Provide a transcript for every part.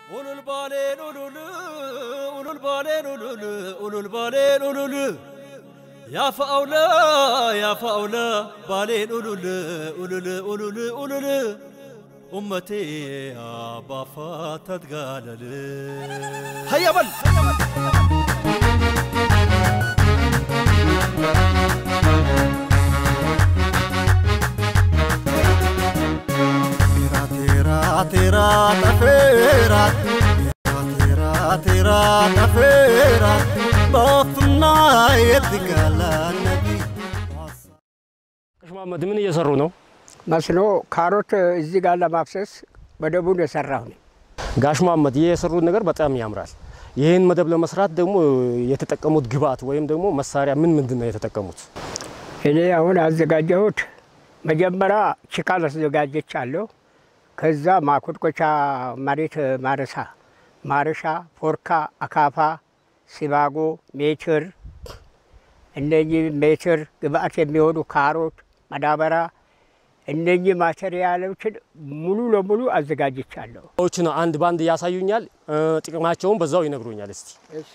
ኡሉል ባሌን ኡሉል ኡሉል ባሌን ኡሉል ኡሉል ባሌን ኡሉል ያፈአውለ ያፈአውለ ባሌን ኡሉል ኡሉል ኡሉል ኡሉል ኡመቴ አባፋ ተትጋለል ሀያበል Tera tera tafera tera tera tafera በፍና የትጋላ ነቢ ጋሽ መሐመድ ምን እየሰሩ ነው? መስኖ ካሮት እዚህ ጋር ለማፍሰስ መደቡን የሰራሁ ነኝ። ጋሽ መሐመድ ይህ የሰሩት ነገር በጣም ያምራል። ይህን መደብ ለመስራት ደግሞ የተጠቀሙት ግብአት ወይም ደግሞ መሳሪያ ምን ምንድን ነው የተጠቀሙት? እኔ አሁን ያዘጋጀሁት መጀመሪያ ችካል አዘጋጀቻለሁ። ከዛ ማኮትኮቻ መሬት ማረሳ፣ ማረሻ፣ ፎርካ፣ አካፋ፣ ሲባጎ፣ ሜትር እነኚህ ሜትር ግብአት የሚሆኑ ካሮት፣ ማዳበሪያ እነኚህ ማቴሪያሎችን ሙሉ ለሙሉ አዘጋጅቻለሁ። ዎችን አንድ ባንድ ያሳዩኛል፣ እ፣ ጥቅማቸውን በዛው ይነግሩኛል። እስቲ እሺ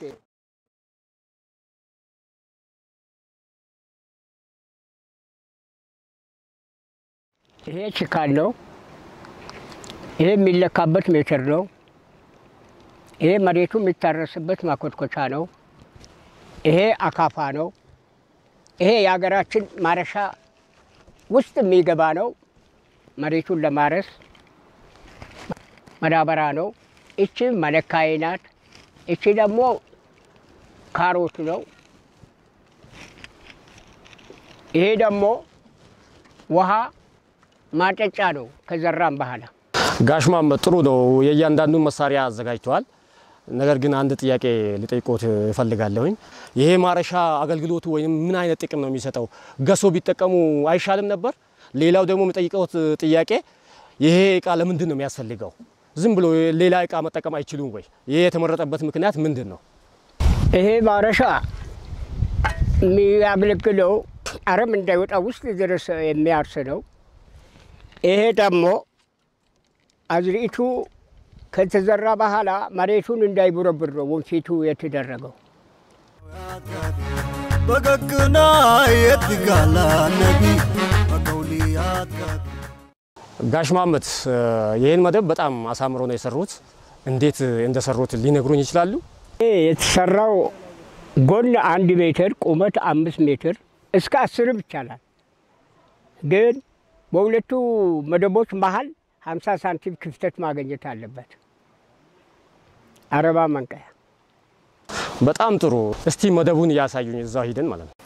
ይሄ ችካል ነው። ይሄ የሚለካበት ሜትር ነው። ይሄ መሬቱ የሚታረስበት ማኮትኮቻ ነው። ይሄ አካፋ ነው። ይሄ የሀገራችን ማረሻ ውስጥ የሚገባ ነው። መሬቱን ለማረስ መዳበሪያ ነው። እቺ መለካዬ ናት። እቺ ደግሞ ካሮት ነው። ይሄ ደግሞ ውሃ ማጠጫ ነው። ከዘራም በኋላ ጋሽ መሐመድ ጥሩ ነው። የእያንዳንዱን መሳሪያ አዘጋጅተዋል። ነገር ግን አንድ ጥያቄ ልጠይቆት እፈልጋለሁኝ። ይሄ ማረሻ አገልግሎቱ ወይም ምን አይነት ጥቅም ነው የሚሰጠው? ገሶ ቢጠቀሙ አይሻልም ነበር? ሌላው ደግሞ የሚጠይቀውት ጥያቄ ይሄ እቃ ለምንድን ነው የሚያስፈልገው? ዝም ብሎ ሌላ እቃ መጠቀም አይችሉም ወይ? ይሄ የተመረጠበት ምክንያት ምንድን ነው? ይሄ ማረሻ የሚያገለግለው አረም እንዳይወጣ ውስጥ ድረስ የሚያርስ ነው። ይሄ ደግሞ አዝርኢቱ ከተዘራ በኋላ መሬቱን እንዳይቦረብር ነው ወንፊቱ የተደረገው። በገግና የትጋላ ነቢ በቀውልያት ጋቢ ጋሽ መሐመድ እ፣ ይህን መደብ በጣም አሳምሮ ነው የሰሩት። እንዴት እንደሰሩት ሊነግሩኝ ይችላሉ? ይሄ የተሰራው ጎን አንድ ሜትር ቁመት አምስት ሜትር እስከ አስርም ይቻላል። ግን በሁለቱ መደቦች መሀል 50 ሳንቲም ክፍተት ማግኘት አለበት። አረባ መንቀያ በጣም ጥሩ። እስቲ መደቡን እያሳዩኝ እዛው ሂደን ማለት ነው።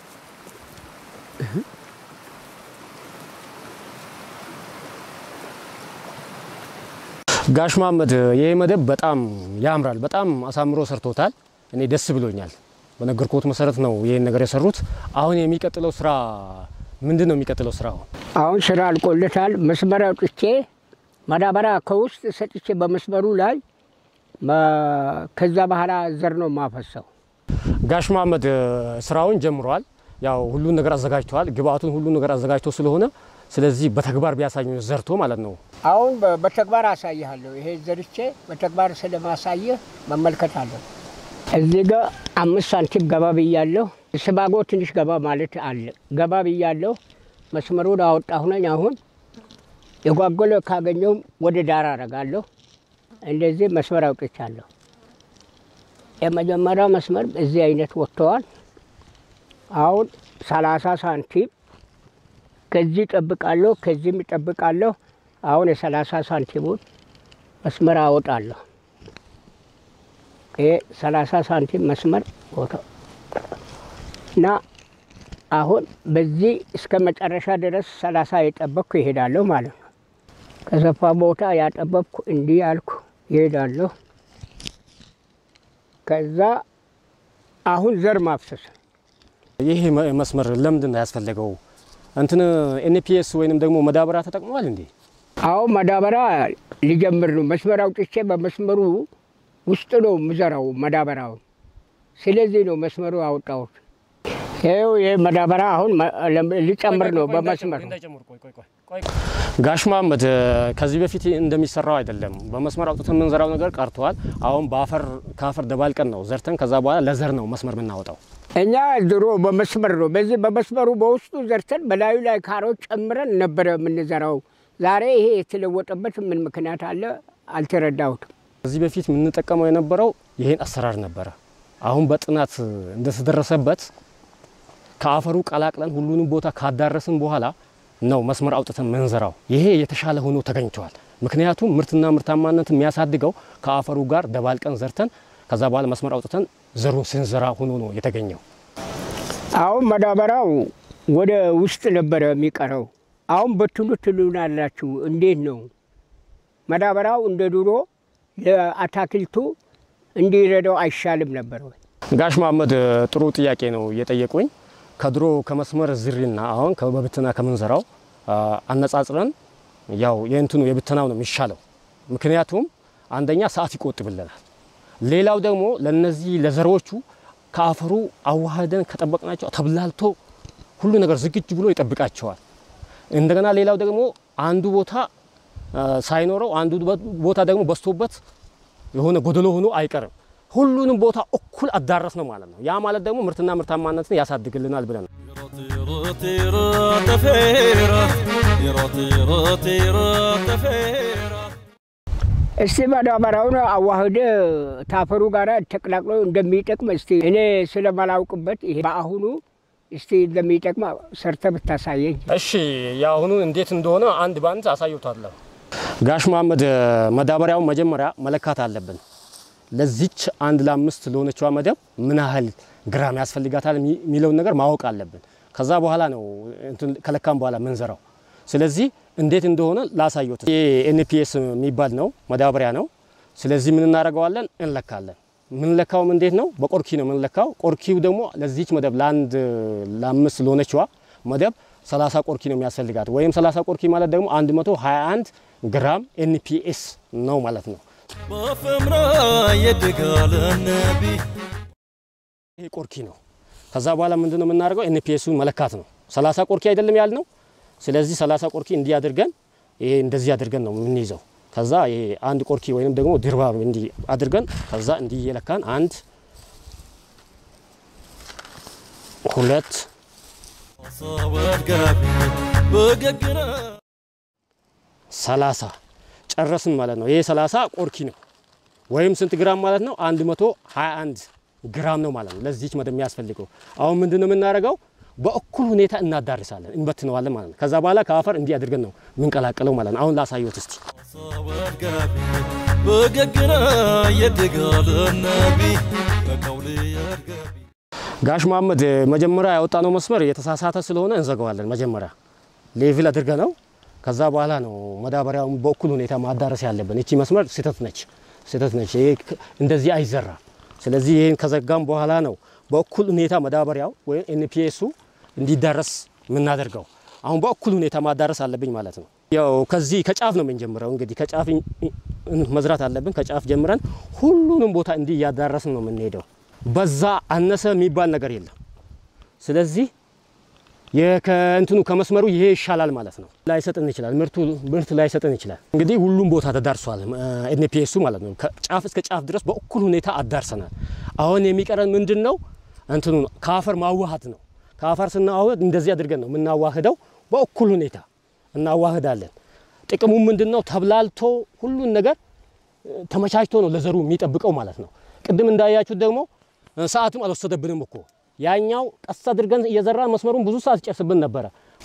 ጋሽ መሐመድ ይሄ መደብ በጣም ያምራል። በጣም አሳምሮ ሰርቶታል። እኔ ደስ ብሎኛል። በነገርኩት መሰረት ነው ይሄን ነገር የሰሩት። አሁን የሚቀጥለው ስራ ምንድን ነው? የሚቀጥለው ስራ አሁን አሁን ስራ አልቆለታል። መስመር አውጥቼ ማዳበሪያ ከውስጥ ሰጥቼ በመስመሩ ላይ መ- ከዛ በኋላ ዘር ነው ማፈሰው። ጋሽ መሐመድ እ፣ ስራውን ጀምረዋል። ያው ሁሉን ነገር አዘጋጅተዋል። ግብአቱን ሁሉን ነገር አዘጋጅቶ ስለሆነ ስለዚህ በተግባር ቢያሳዩ ዘርቶ ማለት ነው። አሁን በ- በተግባር አሳይሃለሁ። ይሄ ዘርቼ በተግባር ስለማሳየህ መመልከት አለሁ። እዚህ ጋ አምስት ሳንቲም ገባ ብያለሁ። ስባጎ ትንሽ ገባ ማለት አለ። ገባ ብያለሁ። መስመሩን አወጣሁ ነኝ። አሁን የጓጎለ ካገኘውም ወደ ዳር አረጋለሁ። እንደዚህ መስመር አውጥቻለሁ። የመጀመሪያው መስመር እዚህ አይነት ወጥተዋል። አሁን ሰላሳ ሳንቲም ከዚህ እጠብቃለሁ፣ ከዚህም እጠብቃለሁ። አሁን የሰላሳ ሳንቲሙን መስመር አወጣለሁ። ይሄ ሰላሳ ሳንቲም መስመር ቦታ እና አሁን በዚህ እስከ መጨረሻ ድረስ ሰላሳ የጠበቅኩ ይሄዳለሁ ማለት ነው። ከሰፋ ቦታ ያጠበብኩ እንዲህ ያልኩ ይሄዳለሁ። ከዛ አሁን ዘር ማፍሰስ ይህ መ- መስመር ለምንድን ነው ያስፈለገው? እንትን ኤንፒኤስ ወይንም ደግሞ መዳበሪያ ተጠቅመዋል እንዴ? አሁን ማዳበሪያ ሊጀምር ነው። መስመር አውጥቼ በመስመሩ ውስጥ ነው ምዘራው ማዳበሪያውን። ስለዚህ ነው መስመሩ አወጣሁት። ይኸው ይህ መዳበሪያ አሁን መ- ለም- ሊጨምር ነው በመስመር ጋሽ መሀመድ ከዚህ በፊት እንደሚሰራው አይደለም። በመስመር አውጥተን የምንዘራው ነገር ቀርተዋል። አሁን በአፈር ከአፈር ደባልቀን ነው ዘርተን ከዛ በኋላ ለዘር ነው መስመር የምናወጣው። እኛ ድሮ በመስመር ነው። በዚህ በመስመሩ በውስጡ ዘርተን በላዩ ላይ ካሮት ጨምረን ነበረ የምንዘራው። ዛሬ ይሄ የተለወጠበት ምን ምክንያት አለ አልተረዳሁትም። ከዚህ በፊት የምንጠቀመው የነበረው ይሄን አሰራር ነበረ። አሁን በጥናት እንደተደረሰበት ከአፈሩ ቀላቅለን ሁሉንም ቦታ ካዳረስን በኋላ ነው መስመር አውጥተን መንዘራው። ይሄ የተሻለ ሆኖ ተገኝተዋል። ምክንያቱም ምርትና ምርታማነት የሚያሳድገው ከአፈሩ ጋር ደባልቀን ዘርተን ከዛ በኋላ መስመር አውጥተን ዘሩን ስንዘራ ሆኖ ነው የተገኘው። አሁን መዳበሪያው ወደ ውስጥ ነበረ የሚቀረው። አሁን በትኑ ትሉናላችሁ። እንዴት ነው መዳበሪያው እንደ ድሮ ለአታክልቱ እንዲረዳው አይሻልም ነበር ወይ? ጋሽ መሀመድ ጥሩ ጥያቄ ነው እየጠየቁኝ። ከድሮ ከመስመር ዝሪና አሁን በብትና ከምንዘራው አ፣ አነጻጽረን ያው የእንትኑ የብትናው ነው የሚሻለው። ምክንያቱም አንደኛ ሰዓት ይቆጥብልናል። ሌላው ደግሞ ለነዚህ ለዘሮቹ ከአፈሩ አዋህደን ከጠበቅናቸው ተብላልቶ ሁሉ ነገር ዝግጅ ብሎ ይጠብቃቸዋል። እንደገና ሌላው ደግሞ አንዱ ቦታ አ፣ ሳይኖረው አንዱ ቦታ ደግሞ በዝቶበት የሆነ ጎደሎ ሆኖ አይቀርም። ሁሉንም ቦታ እኩል አዳረስ ነው ማለት ነው። ያ ማለት ደግሞ ምርትና ምርታማነትን ያሳድግልናል ብለን ነው። طيرة طيرة تفيرة طيرة طيرة طيرة تفيرة እስቲ መዳበሪያውን አዋህደ ታፈሩ ጋር ተቀላቅሎ እንደሚጠቅም እስቲ እኔ ስለማላውቅበት ይሄ በአሁኑ እስቲ እንደሚጠቅም ሰርተ ብታሳየኝ። እሺ የአሁኑ እንዴት እንደሆነ አንድ በአንድ አሳዩታለሁ። ጋሽ መሀመድ መዳበሪያውን መጀመሪያ መለካት አለብን። ለዚች አንድ ለአምስት ለሆነችዋ መደብ ምን ያህል ግራም ያስፈልጋታል የሚለውን ነገር ማወቅ አለብን። ከዛ በኋላ ነው እንትን ከለካም በኋላ ምንዘራው። ስለዚህ እንዴት እንደሆነ ላሳዩት። ይሄ ኤንፒኤስ የሚባል ነው መዳበሪያ ነው። ስለዚህ ምን እናደርገዋለን? እንለካለን። ምንለካውም እንዴት ነው? በቆርኪ ነው ምንለካው። ቆርኪው ደግሞ ለዚች መደብ ለአንድ ለአምስት ለሆነችዋ መደብ 30 ቆርኪ ነው የሚያስፈልጋት። ወይም 30 ቆርኪ ማለት ደግሞ 121 ግራም ኤንፒኤስ ነው ማለት ነው። بفمرا يدقال النبي ይሄ ቆርኪ ነው። ከዛ በኋላ ምንድነው የምናደርገው? ኤንፒኤሱን መለካት ነው። 30 ቆርኪ አይደለም ያል ነው። ስለዚህ 30 ቆርኪ እንዲህ አድርገን ይሄ እንደዚህ አድርገን ነው የምንይዘው። ከዛ ይሄ አንድ ቆርኪ ወይንም ደግሞ ድርባብ እንዲህ አድርገን ከዛ እንዲህ እየለካን አንድ ሁለት صور قابي بققنا ሰላሳ ጨረስን ማለት ነው። ይሄ 30 ቆርኪ ነው ወይም ስንት ግራም ማለት ነው? 121 ግራም ነው ማለት ነው ለዚች መደብ የሚያስፈልገው። አሁን ምንድነው የምናደርገው? በእኩል ሁኔታ እናዳርሳለን፣ እንበትነዋለን ማለት ነው። ከዛ በኋላ ከአፈር እንዲህ አድርገን ነው የምንቀላቅለው ማለት ነው። አሁን ላሳየት እስቲ። صور قابي بققنا يدقال النبي كقولي يا رقابي ጋሽ መሀመድ መጀመሪያ ያወጣነው መስመር የተሳሳተ ስለሆነ እንዘጋዋለን። መጀመሪያ ሌቭል አድርገ ነው ከዛ በኋላ ነው መዳበሪያውን በእኩል ሁኔታ ማዳረስ ያለብን። እቺ መስመር ስህተት ነች፣ ስህተት ነች። ይሄ ክ- እንደዚህ አይዘራም። ስለዚህ ይህን ከዘጋም በኋላ ነው በእኩል ሁኔታ መዳበሪያው ወይም ኤንፒኤሱ እንዲዳረስ የምናደርገው። አሁን በእኩል ሁኔታ ማዳረስ አለብኝ ማለት ነው። ያው ከዚህ ከጫፍ ነው የምንጀምረው። እንግዲህ ከጫፍ ኝ- ኝ- መዝራት አለብን። ከጫፍ ጀምረን ሁሉንም ቦታ እንዲህ እያዳረስን ነው የምንሄደው። በዛ አነሰ የሚባል ነገር የለም። ስለዚህ ከእንትኑ ከመስመሩ ይሄ ይሻላል ማለት ነው። ላይሰጥን ይችላል፣ ምርቱ ምርት ላይሰጥን ይችላል። እንግዲህ ሁሉም ቦታ ተዳርሷል ኤንፒኤሱ ማለት ነው። ከጫፍ እስከ ጫፍ ድረስ በእኩል ሁኔታ አዳርሰናል። አሁን የሚቀረን ምንድን ነው? እንትኑ ነው፣ ከአፈር ማዋሃድ ነው። ከአፈር ስናዋህድ እንደዚህ አድርገን ነው የምናዋህደው። በእኩል ሁኔታ እናዋህዳለን። ጥቅሙ ምንድን ነው? ተብላልቶ ሁሉን ነገር እ፣ ተመቻችቶ ነው ለዘሩ የሚጠብቀው ማለት ነው። ቅድም እንዳያችሁት ደግሞ እ፣ ሰዓትም አልወሰደብንም እኮ ያኛው ቀስ አድርገን እየዘራን መስመሩን ብዙ ሰዓት ይጨርስብን ነበረ።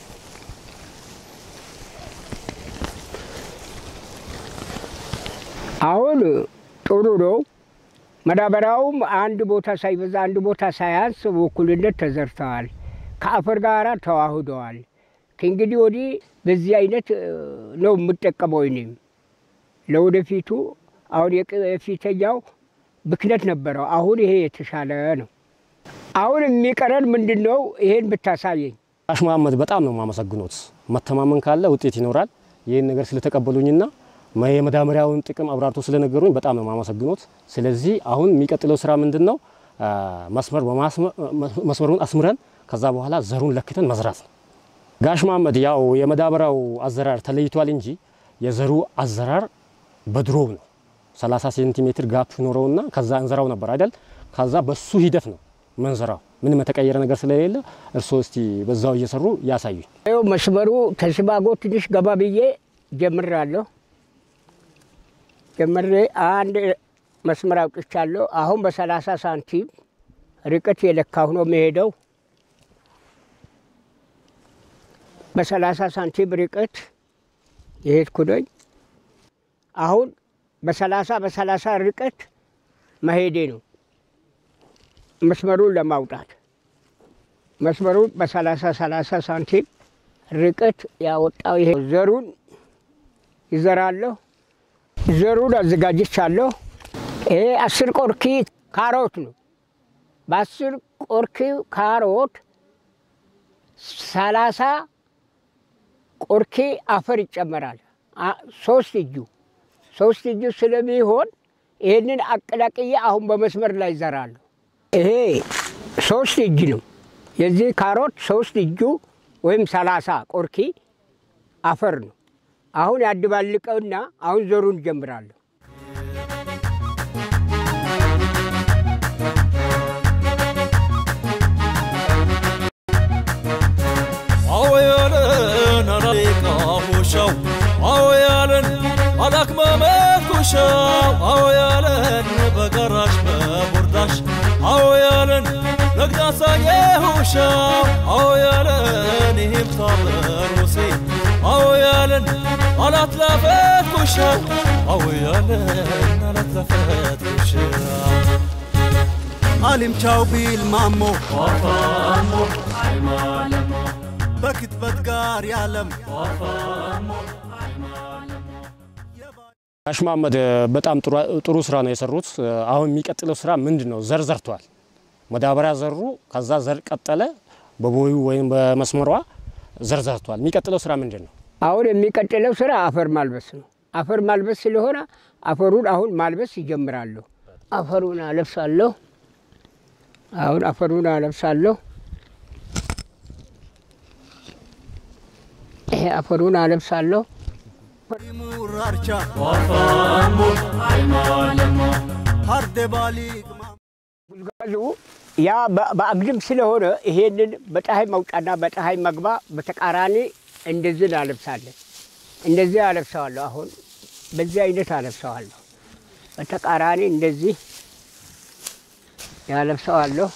አሁን ጥሩ ነው። መዳበሪያውም አንድ ቦታ ሳይበዛ አንድ ቦታ ሳያንስ በእኩልነት ተዘርተዋል። ከአፈር ጋር ተዋህደዋል። ከእንግዲህ ወዲህ በዚህ አይነት እ፣ ነው የምጠቀመው እኔም ለወደፊቱ። አሁን የቅ- የፊተኛው ብክነት ነበረው። አሁን ይሄ የተሻለ ነው። አሁን የሚቀረን ምንድን ነው? ይሄን ብታሳየኝ። ጋሽ መሀመድ በጣም ነው የማመሰግኖት። መተማመን ካለ ውጤት ይኖራል። ይህን ነገር ስለተቀበሉኝና መ- የመዳበሪያውን ጥቅም አብራርቶ ስለነገሩኝ በጣም ነው የማመሰግኖት። ስለዚህ አሁን የሚቀጥለው ስራ ምንድን ነው? አ፣ መስመር በማስመ- መስመሩን አስምረን ከዛ በኋላ ዘሩን ለክተን መዝራት ነው። ጋሽ መሀመድ ያው የመዳበሪያው አዘራር ተለይቷል እንጂ የዘሩ አዘራር በድሮው ነው። 30 ሴንቲሜትር ጋፕ ኖረውና ከዛ እንዘራው ነበር አይደል? ከዛ በሱ ሂደት ነው መንዘራው። ምንም የተቀየረ ነገር ስለሌለ እርስዎ እስቲ በዛው እየሰሩ ያሳዩኝ። ይኸው መስመሩ ከሲባጎ ትንሽ ገባ ብዬ ጀምራለሁ። ጀምሬ አንድ መስመር አውጥቻለሁ። አሁን በሰላሳ ሳንቲም ርቀት የለካሁ ነው የሚሄደው። በሰላሳ ሳንቲም ርቀት የሄድኩ ነኝ። አሁን በሰላሳ በሰላሳ ርቀት መሄዴ ነው መስመሩን ለማውጣት መስመሩን በሰላሳ ሰላሳ ሳንቲም ርቀት ያወጣው ይሄ ዘሩን ይዘራለሁ። ዘሩን አዘጋጅቻለሁ። ይሄ አስር ቆርኪ ካሮት ነው። በአስር ቆርኪ ካሮት ሰላሳ ቆርኪ አፈር ይጨመራል። አ- ሶስት እጁ ሶስት እጁ ስለሚሆን ይህንን አቀላቅዬ አሁን በመስመር ላይ ይዘራለሁ። ይሄ ሶስት እጅ ነው። የዚህ ካሮት ሶስት እጁ ወይም ሰላሳ ቆርኪ አፈር ነው። አሁን ያድባልቀውና አሁን ዘሩን ጀምራለሁ። አወያለን አላሌቃ ሆሻው አወያለን አላክመመት ኩሻው አወያለን በጋራሽ በቦርዳሽ አወያለን ነግዳሳዬ ሆሻው አወያለን ይህም ታበሮሴ አወያለን አላትላፈት ኩሻው አወያለን አላትላፈት ኩሻው አሊምቻው ቢል ማሞ በክትበት ጋር ያለም ጋሽ መሀመድ በጣም ጥሩ- ጥሩ ስራ ነው የሰሩት። አሁን የሚቀጥለው ስራ ምንድን ነው? ዘር ዘርቷል። መዳበሪያ ዘሩ፣ ከዛ ዘር ቀጠለ፣ በቦዩ ወይም በመስመሯ ዘር ዘርቷል። የሚቀጥለው ስራ ምንድን ነው? አሁን የሚቀጥለው ስራ አፈር ማልበስ ነው። አፈር ማልበስ ስለሆነ አፈሩን አሁን ማልበስ ይጀምራለሁ። አፈሩን አለብሳለሁ። አሁን አፈሩን አለብሳለሁ። ይሄ አፈሩን አለብሳለሁ። ሙራርቻ ሀርዴ ባሊቅ ጉዝጓዙ ያ በ- በአግድም ስለሆነ ይሄንን በፀሐይ መውጫና በፀሐይ መግባ በተቃራኒ እንደዚህ አለብሳለን። እንደዚህ አለብሰዋለሁ። አሁን በዚህ አይነት አለብሰዋለሁ። በተቃራኒ እንደዚህ ያለብሰዋለሁ።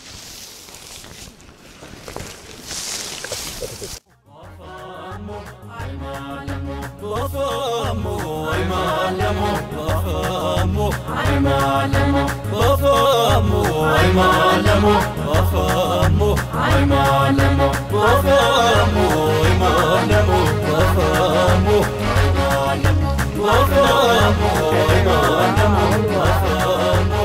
በፈሞ አይማለሞ በፈሞ አይማለሞ በፈሞ አይማለሞ በፈሞ አይማለሞ በፈሞ አይማለሞ በፈሞ በፈሞ አይማለሞ በፈሞ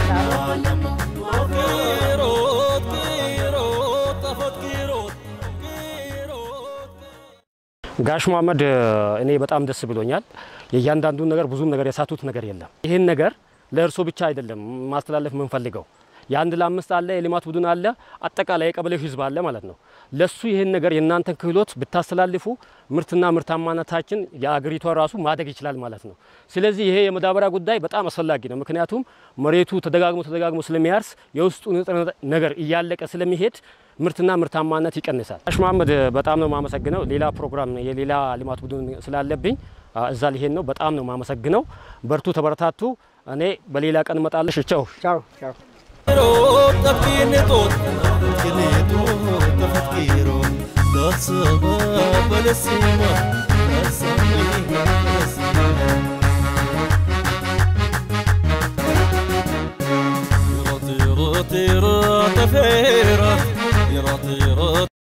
ቂሮት ቂሮት ጠፈት ቂሮት ቂሮት ጋሽ መሀመድ እኔ በጣም ደስ ብሎኛል። የእያንዳንዱን ነገር ብዙም ነገር የሳቱት ነገር የለም። ይህን ነገር ለእርሶ ብቻ አይደለም ማስተላለፍ የምንፈልገው የአንድ ለአምስት አለ፣ የልማት ቡድን አለ፣ አጠቃላይ የቀበሌው ህዝብ አለ ማለት ነው። ለሱ ይህን ነገር የእናንተን ክህሎት ብታስተላልፉ ምርትና ምርታማነታችን የአገሪቷ ራሱ ማደግ ይችላል ማለት ነው። ስለዚህ ይሄ የመዳበሪያ ጉዳይ በጣም አስፈላጊ ነው። ምክንያቱም መሬቱ ተደጋግሞ ተደጋግሞ ስለሚያርስ የውስጡ ንጥረ ነገር እያለቀ ስለሚሄድ ምርትና ምርታማነት ይቀንሳል። ጋሽ መሀመድ በጣም ነው የማመሰግነው። ሌላ ፕሮግራም የሌላ ልማት ቡድን ስላለብኝ አ፣ እዛ ሊሄድ ነው። በጣም ነው የማመሰግነው። በርቱ፣ ተበረታቱ። እኔ በሌላ ቀን እመጣለሽ። ቻው። ቻው ቻው። ቂሮት ጠፍቂኔጦት ቂኔጦት ተፈትቂሮ ዳሰበ በለሲማ ዳሰበ በለሲማ يرى طيرة طيرة تفيرة يرى طيرة